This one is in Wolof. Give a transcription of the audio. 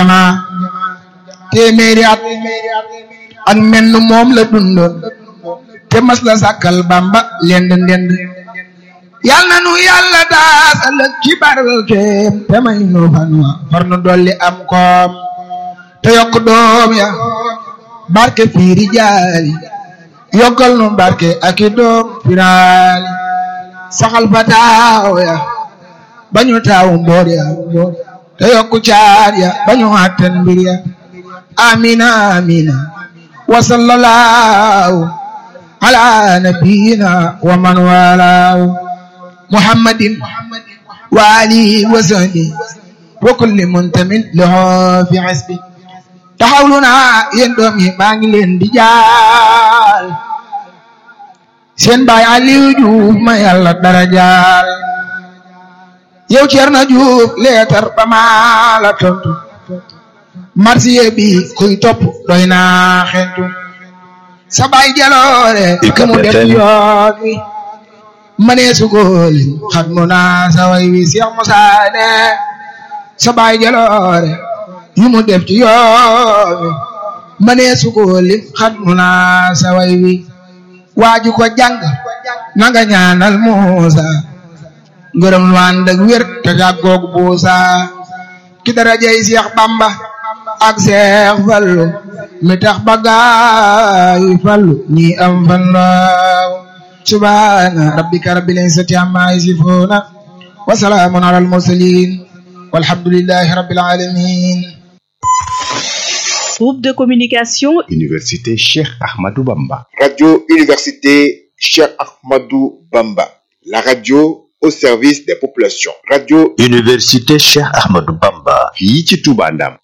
téeméeri at ak menn moom la dundoon te mas la sàkkal bamba lend ndend yal na nu yàlla daasal ci barkeem te may nu fan wa far nu dolli am koom te yokk doom ya barke fiiri jaali yokkal nu barke ak i doom firaali saxal fa taaw ya bañu taaw mboor ya te yokku caar ya bañu àtten mbir ya amina amina wa sallallahu ala nabiyina wa man walaahu muhammadin wa alihi wa sahbihi wa kulli muntamin lahu fi hasbi taxawlu naa yéen doom yi maa ngi leen di jaal seen baay Aliou Diouf ma yàlla dara jaal yow Cerno Diouf leetar ba maa la tontu marsiye bi kuy topp doy naa xentu sa baay jaloore ka mu def yoon wi manee sugooli xat mu naa sa way wi Cheikh Moussa ne sa baay jaloore yu mu def ci yoon wi manee sugooli xat mu naa sa way wi waaju ko jàng nanga ñaanal Muusa ngërëm lu ànd ak wér te jàggoog buusa ki darajay Seex Bamba ak Seex Fallu mi tax ba gaay fallu ñi am fan laaw subhaana rabbika rabbil izzati amma yasifuuna wa salaamun alal mursaliin walhamdulillahi rabbil aalamiin Groupe de communication Université Cheikh Ahmadou Bamba. Radio Université Cheikh Ahmadou Bamba. La radio au service des populations. Radio Université Cheikh Ahmadou Bamba. fii ci Touba Ndam.